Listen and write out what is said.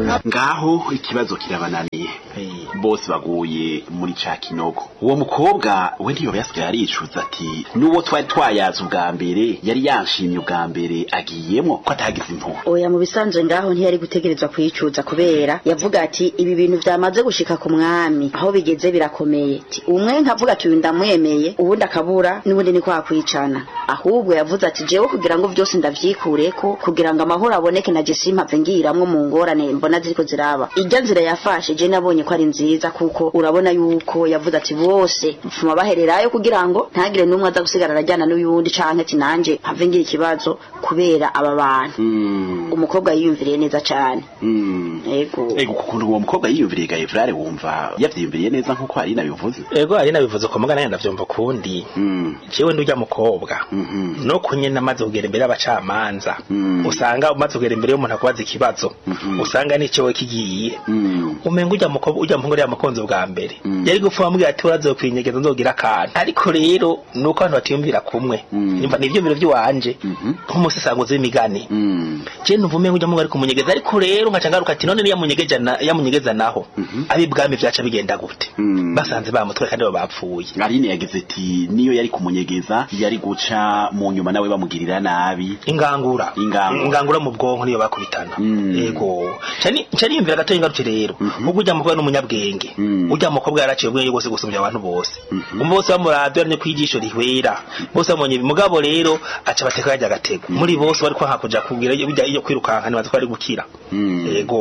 ngaho ikibazo kirabananiye Eh, bose baguye muri ca kinogo uwo mukobwa we ntiyoba yasigaye aricuza ati n'uwo twari twayaze ubwa mbere yari yanshimye ubwa mbere agiyemwo ko atagize impuhwe oya mu bisanzwe ngaho ntiyari gutegerezwa kuyicuza kubera yavuga ati ibi bintu vyamaze gushika ku mwami aho bigeze birakomeye Ati, umwe nkavuga ati uyu ndamwemeye uwundi akabura n'ubundi ni kwa kwicana ahubwo yavuze ati jewe kugira ngo vyose ndavyikureko kugira ngo amahoro aboneke na jesi mpave ngiramwo mu ngorane mbona ziriko ziraba irya nzira yafashe je nabonye ko ari nziza kuko urabona yuko yavuze ati bose mfuma bahererayo kugira ngo ntagire n'umwe aza gusigara arajyana n'uyundi canke ati nanje mpave ngira ikibazo kubera aba bantu Mm, umukobwa yiyumviriye neza cane mm. ego ego kukuntu uwo mukobwa yiyumviriye ga Evrare wumva yavyiyumviriye neza nk'uko ari nabivuze ego ari nabivuze ko mugana yenda vyumva kundi Mm, jewe ndurya mukobwa mhm, no kunye namaze kugera imbere y'abacamanza Mm. usanga umaze kugera imbere y'umuntu akubaza ikibazo Mhm. usanga n'icewe kigiye mm, umenga ujya mukobwa ujya muhungu yari yamukunze ubwa mbere Mm. yari gupfa bamubwira ati uraza kwinyegeza nzogira akantu ariko rero nuko abantu batiyumvira kumwe Mm. nimba nivyo biro vy'iwanje mhm, nk'umusesanguzi w'imigani mm, je numva umenga ujya muhungu ari kumunyegeza ariko rero nkaca ngaruka ati none niyamunyegeza na yamunyegeza naho Mhm. ab'ibwami vyaca bigenda gute Mm. basanze bamutwe kandi bo bapfuye Aline yagize ati niyo yari kumunyegeza yari guca mu nyuma nawe bamugirira nabi ingangura Ingangura. ingangura mu bwonko niyo bakubitana Mm. yego cani cani yumvira gato ingarutse rero Mhm. ubwo ujya mukobwa n'umunyabwenge Mm. ujya mukobwa yaraciye ubwenge bwose gusumbya abantu bose Mhm. umwe bose bamuravye aranye kwijisho rihwera bose bamubonye mugabo rero aca bateka yajya agatego muri bose bari kwanka kuja kugira iyo bijya iyo kwirukanka nibaza ko ari gukira Mm. yego